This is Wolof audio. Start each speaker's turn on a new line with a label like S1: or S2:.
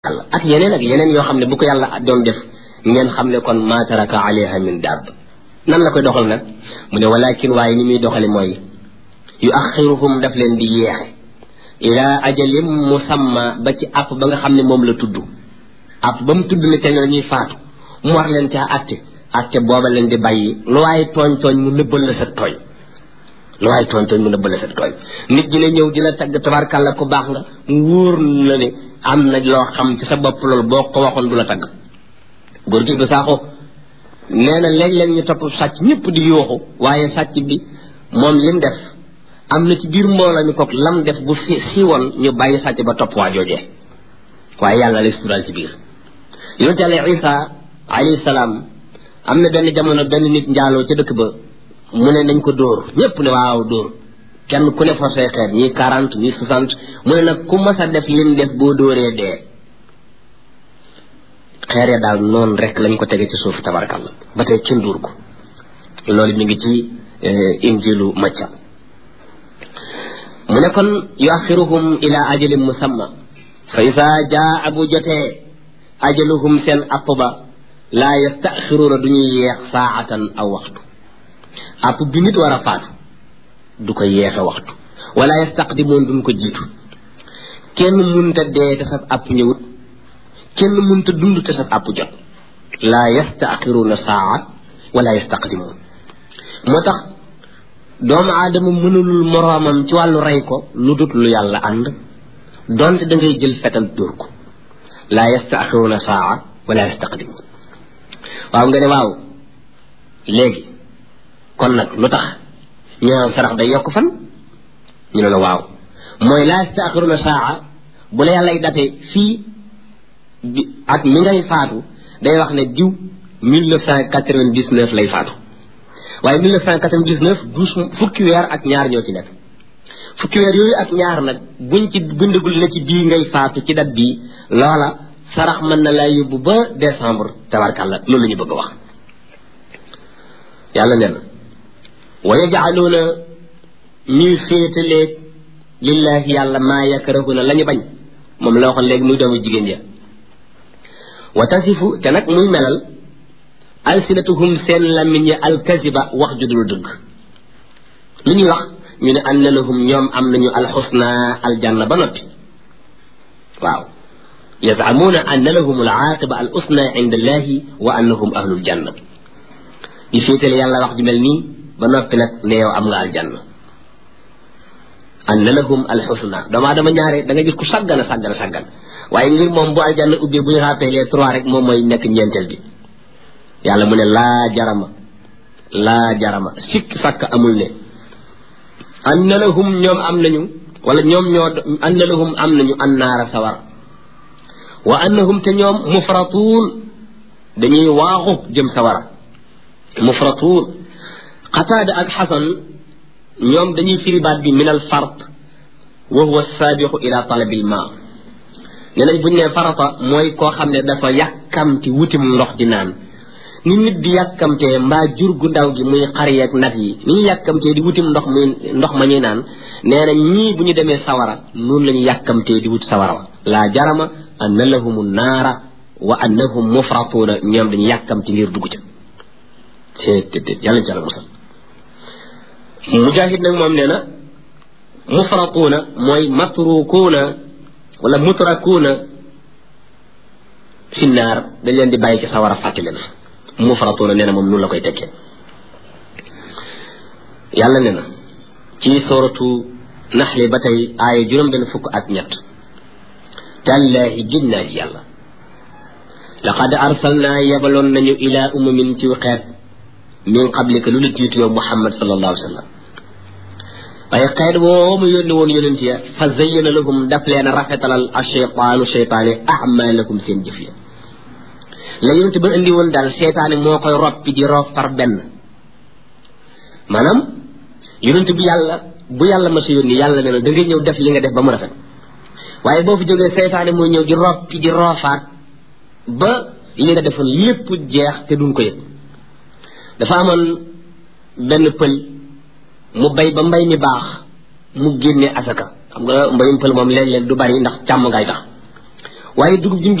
S1: yàlla ak yeneen ak yeneen yoo xam ne bu ko yàlla doon def ngeen xam ne kon ma taraka alayha min daab nan la koy doxal nag mu ne walakin waaye ni muy doxale mooy yu axiruhum daf leen di yeexe ila ajalim musamma ba ci àpp ba nga xam ne moom la tudd àpp ba mu tudd ne te la ñuy faatu mu war leen caa atte atte booba leen di bàyyi lu waaye tooñ tooñ mu nëbbal la sa tooñ lu waaye tooñ tooñ mu nëbbal la sa tooñ nit dina ñëw di la tagg tabarkàlla ko baax nga mu wóor la ne am na loo xam ci sa bopp loolu boo ko waxoon du la tagg góor gi du saaxo nee na léeg-léeg ñu topp sàcc ñëpp di yuuxu waaye sàcc bi moom lim def am na ci biir mbooloo mi kook lam def bu si siiwoon ñu bàyyi sàcc ba topp waa joojee waaye yàlla lay sural ci biir yonent yàlla isa alayhi salaam am na benn jamono benn nit njaaloo ca dëkk ba mu ne nañ ko dóor ñëpp ne waaw dóor kenn ku ne forcé xeet ñii quarante ñii soixante mu ne nag ku mas a def lim def boo dóoree dee xeer ya daal noonu rek lañ ko tege ci suuf tabarakàlla ba tey kenn dóor ko loolu mi ngi ci injilu macca mu ne kon yuaxiruhum ila ajalin musamma fa isa jaa bu jotee ajaluhum seen app ba laa yastaxiruuna du ñuy yeex saatan aw waxtu app bi nit war a faatu du ko yeexe waxtu wala yastaqdimoon duñ ko jiitu kenn munta dee te sab app ñëwut kenn munta dund te sab app jot laa yastaxiruuna saa wala yastaqdimoon moo tax doomu aadama mënulul moroomam ci wàllu rey ko lu dut lu yàlla ànd donte da ngay jël fetal dóor ko laa yastaxiruuna saa wala yastaqdimoon waaw nga ne waaw léegi kon nag lu tax ñu naan sarax day yokk fan ñu ne la waaw mooy laa yastaaxiruna saa bu la yàllay date fii bi at mi ngay faatu day wax ne diw mille neuf cent quatre-vingt-dix-neuf lay faatu waaye mille neuf cent quatre-vingt-dix-neuf douze fukki weer ak ñaar ñoo ci nekk fukki weer yooyu ak ñaar nag buñ ci bindagul na ci bii ngay faatu ci dat bii loola sarax mën na laa yóbbu ba décembre tabarkàlla loolu la ñu bëgg a wax yàlla nee na wa yajcaluuna ñuy féetaleeg lillahi yàlla maa yakrahuna la ñu bañ moom la waxoon léegi muy doomu jigéen ja wa tasifu te nag muy melal alsinatuhum seen làmmiñ ya alkaziba wax ju dul dëgg lu ñuy wax ñu ne anna lahum ñoom am nañu alxusna aljanna ba noppi waaw yazamuuna anna lahum alaaqiba al usna inda allahi wa annahum ahlul janna di féetale yàlla wax ju mel nii ba noppi nag ne yow am nga aljanna anna lahum alxusna doomaa dama ñaare da nga gis ku sàggan a sàggan a sàggan waaye ngir moom bu aljanna ubbee bu ñu rappelé trois rek moom mooy nekk ñeenteel bi yàlla mu ne laa jarama laa jarama sikk sàkk amul ne anna lahum ñoom am nañu wala ñoom ñoo anna lahum am nañu annaara sawar wa annahum te ñoom mufratuun dañuy waaxu jëm sawara mufratuun xataada ak xasan ñoom dañuy firi baat bi min al fart wa huwa saabixu ila talabil ma nee nañ buñ ne farata mooy koo xam ne dafa yàkkamti wutim ndox di naan ni nit di yàkkamtee mbaa jur gu ndaw gi muy xar yeeg nag yi ni ñu yàkkamtee di wutim ndox muy ndox ma ñuy naan nee na ñii bu ñu demee sawara noonu la ñu yàkkamtee di wut sawara wa laa jarama anna lahumu naara wa annahum mufratuuna ñoom dañu yàkkamti ngir dugg ca te yàlla ca la musal mujahid nag moom nee na mufratuuna mooy matrukuuna wala mutrakuuna fi naar dañ leen di bàyyi ci sawara fàtte leen mufratuuna nee na moom noonu la koy tekkee yàlla nee na ci sooratu naxli ba tey aaya juróom benn fukk ak ñett tallaahi gin naa ci yàlla laqad arsalnaa yebaloon nañu ilaa umamin ci xeet min qablika lu la jiitu yow muhammad sallallahu alayhi wa sallam waaye xeet woo mu yónni woon yonent ya fa zayyana lahum daf leen a rafetalal a cheytaanu cheytaane ahmalakum seen jëf ya la yonent ba indi woon daal cheytaane moo koy roppi di roof par benn maanaam yonent bu yàlla bu yàlla ma sa yónni yàlla ne la da ngay ñëw def li nga def ba mu rafet waaye boo fi jógee cheytaane mooy ñëw di roppi di roofaat ba li nga defoon lépp jeex te duñ ko yëg dafa amoon benn pël mu bay ba mbay mi baax mu génne asaka xam nga mbayum pël moom léeg-léeg du bari ndax càmm ngay tax waaye dugub jim